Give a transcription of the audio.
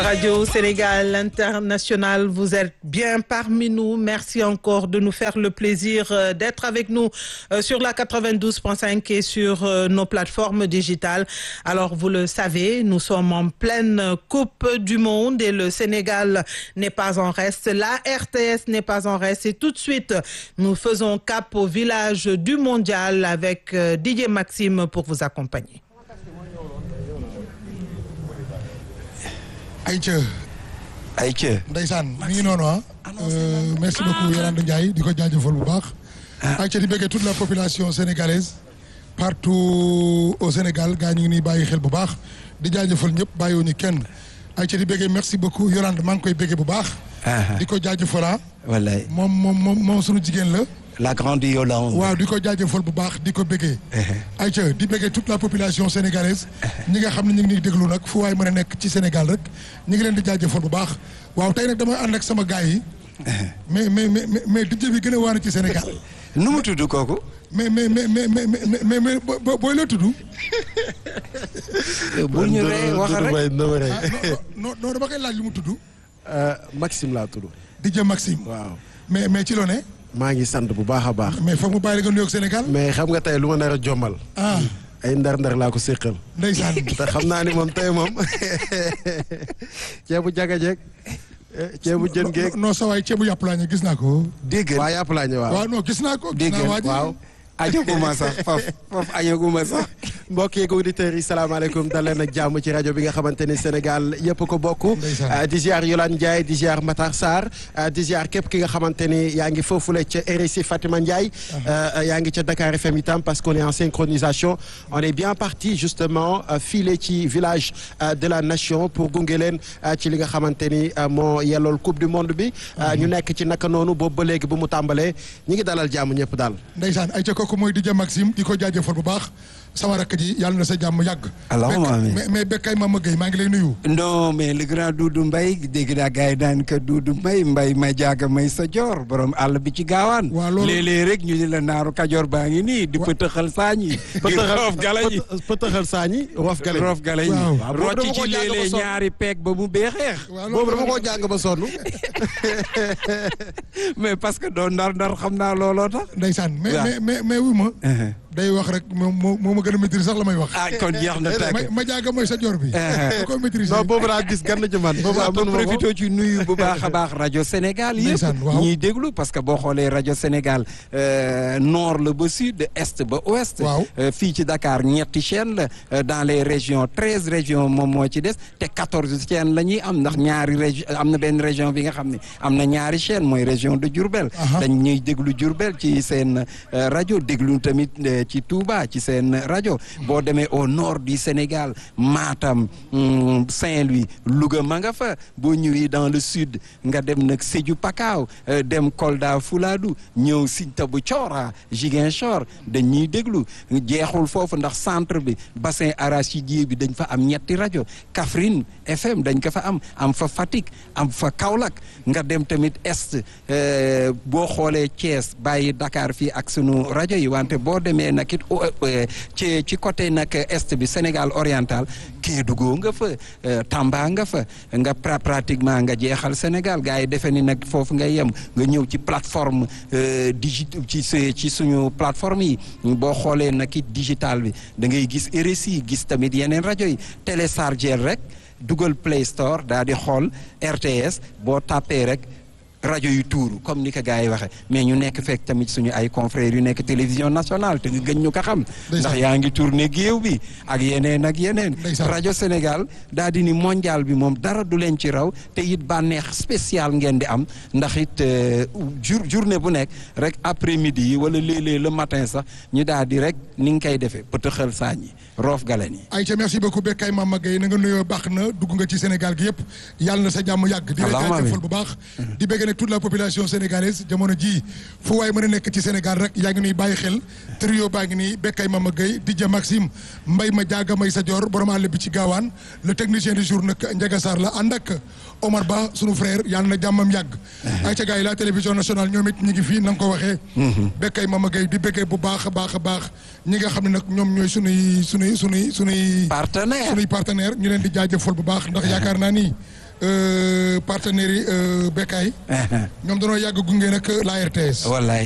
Radio Sénégal International, vous êtes bien parmi nous. Merci encore de nous faire le plaisir euh, d'être avec nous euh, sur la 92.5 et sur euh, nos plateformes digitales. Alors, vous le savez, nous sommes en pleine Coupe du Monde et le Sénégal n'est pas en reste. La RTS n'est pas en reste. Et tout de suite, nous faisons cap au village du Mondial avec Didier Maxime pour vous accompagner. Aïcha Aïcha ndeysaan mi ngi noonu ah merci beaucoup Yolande Ndiaye di ko jaajëfal bu baax Aïcha di bëggee toute la population sénégalaise partout au Sénégal gaa ñu ngi nii bàyyi xel bu baax di jaajëfal ñëpp bàyyiwuñu kenn Aïcha di bëggee merci beaucoup Yolande maa ngi koy bëggee bu baax di ko jaajëfal wallaay moom moom moom moom sunu jigéen la la grande Yolande waaw di ko jaajëfal bu baax di ko bëggee Aïcha di bëggee toute la population sénégalaise ñi nga xam ne ñu ngi nii déglu nag fu waay mën a nekk ci Sénégal rek ñi ngi leen di jaajëfal bu baax waaw tey nag damay ànd ak sama gars yi mais mais mais mais DJ bi gën a waane ci Sénégal nu mu tudd kooku mais mais mais mais mais mais mais booy la tudd. bu ñu ree wax rek non non dama koy laaj lu mu tudd. Maxime laa tudd. DJ Maxime. waaw mais mais ci loo ne. maa ngi sant bu baax a baax. mais foog mu bàyyi la nga nuyoog Sénégal. mais xam nga tey lu ma nar a jommal. ah ay ndar-ndar laa ko séqal. ndeysaan. te xam naa ni moom tey moom ceebu jagajeeg ceebu jën geeg. non sa waay ceebu yàpp laa ñu gis naa ko. dégg waa yàpp laa ñu waaw. waaw non gis naa ko. gis dégg naa waa ji waaw añaguma sax faf faf añaguma sax mbokk yeeg auditeurs yi salaamaaleykum dal leen ak jàmm ci rajo bi nga xamante ni Sénégal yëpp ko bokk. Ndeysaan. di ziar Yolande Ndiaye di ziar Matar Sarr di ziar képp ki nga xamante ni yaa ngi foofule ca RSI Fatima Ndiaye. yaa ngi ca Dakar FM itam parce qu'on est en synchronisation on est bien parti justement filé ci village euh, de la nation pour gunge leen euh, ci li nga xamante ni euh, moo yellool coupe du monde bi. ñu nekk ci naka noonu boobu ba léegi bu mu tàmbalee ñi ngi dalal jàmm ñëpp daal. ndeysaan ay ca kooku mooy DJ Maxime di ko jaajëfal bu baax sama rakk ji yàlla na sa jàmm yàgg. Allahumma Bekk- amiin. mais mais Bekkay Mama Gueye maa ngi lay nuyu. non mais le grand Doudou Mbaye dégg naa gars yi daan ko Doudou Mbaye Mbaye may jaaga may sa joor borom àll bi ci gaawaan Waaw, loolu- léeg-léeg rek ñu ni la naaru kajoor baa ngi nii di pëtëxal saañ yi di roof gala ñi pëtëxal saañi roof gale roof gala ñi Waaw. Waaw, boobu dama rocc ko ci jàng ba léeg-léeg sonn. ñaari peeg ba mu beexeex waaw boobu dama koo jàng ba sonn. mais parce que doo ndar ndar xam naa looloo tax ndeysaan mais waaw. mais mais mais wu ma. day wax rek moom moo moo ma gën a maîtriser sax la may wax. ah kon jeex na ma tàkk ma jaaga mooy sa joor bi. da koo maîtriser. non boobu laa gis gan na jëmaat boobu waaw am ba mënu ma ko. profité ci nuyu bu baax a baax rajo Sénégal yëpp Ndeysaan, waaw. ñiy déglu parce que boo xoolee rajo Sénégal euh, nord la ba sud est ba ouest Waaw. Euh, fii ci Dakar ñetti chaîne la euh, dans les régions treize régions moom moo ci des te quatorze chaîne la ñuy am ndax ñaari région am na benn région bi nga xam ne am na ñaari chaîne mooy région de Diourbel Aha. dañ ñuy déglu Diourbel ci seen euh, rajo déglu tamit euh, ci Touba ci seen rajo boo demee au nord du Sénégal Matam hum, Saint-Louis Louga ma nga fa boo ñëwee dans le sud nga dem nag Sédhiou Pakao euh, dem Kolda Fouladou ñëw Sinthiou Thiora Ziguinchor dañ ñuy déglu jeexul foofu ndax centre bi bassin arachidier bi dañ fa am ñetti rajo Kaffrine FM dañ ko fa am am fa Fatick am fa Kaolack nga dem tamit est euh, boo xoolee Thiès bàyyi Dakar fii ak sunu rajo yi wante boo demee nag it o- euh, ci ci côté nag est bi Sénégal oriental Kédougou nga fa euh, Tamba nga fa nga pra- pratiquement nga jeexal Sénégal gars yi defe ni nag foofu ngay yem nga ñëw ci plateforme euh, digi ci su- ci suñu plateforme yi boo xoolee nag it digital bi da ngay gis RSI gis tamit yeneen rajo yi télécharger rek dugal Play Store daal di xool RTS boo tàppee rek rajo yu tuuru comme ni ko gars yi waxee mais ñu nekk fekk tamit suñu ay confrères yu nekk télévision nationale te nga gën ñu ko xam. ndax yaa ngi tourné géew bi ak yeneen ak yeneen. Ndeysaan. rajo Sénégal daal di ni mondial bi moom dara du leen ci raw te it bànneex spécial ngeen di am ndax it euh, jour journée bu nekk rek après midi yi wala léeg-léeg le matin sax ñu daal di rek ni nga koy defee pëtëxal saañ yi roof galen yi. Aïcha merci beaucoup Bekkay Mama Gueye na nga nuyoo baax na dugg nga ci Sénégal gi yëpp yàlla na sa jàmm yàgg. di la Allahumma jaajëfal amiin. bu baax. di bëgg nag toute la population sénégalaise jamono ji fu waay mën a nekk ci Sénégal rek yaa ngi nuy bàyyi xel trio baa ngi nii Bekkay Mama Gueye DJ Maxime Mbay ma jaaga may sa joor borom àll bi ci gaawaan le technicien du jour nag Ndiaga Sarr la ànd ak Omar Ba sunu frère yàlla na jàmmam yàgg. Aïcha gars yi la télévision nationale ñoom it ñu ngi fii na nga ko waxee. Bekkay Mama Gueye di bëggee bu baax a baax a baax ñi nga xam ne nag ñoom ñooy sunuy sunuy sunuy sunuy. partenaire sunuy partenaire ñu leen di jaajëfal bu baax ndax yaakaar naa ni euh, partenaires yi euh, Bekkaay ñoom dañoo yàgg gunge nag la RTS. wallaay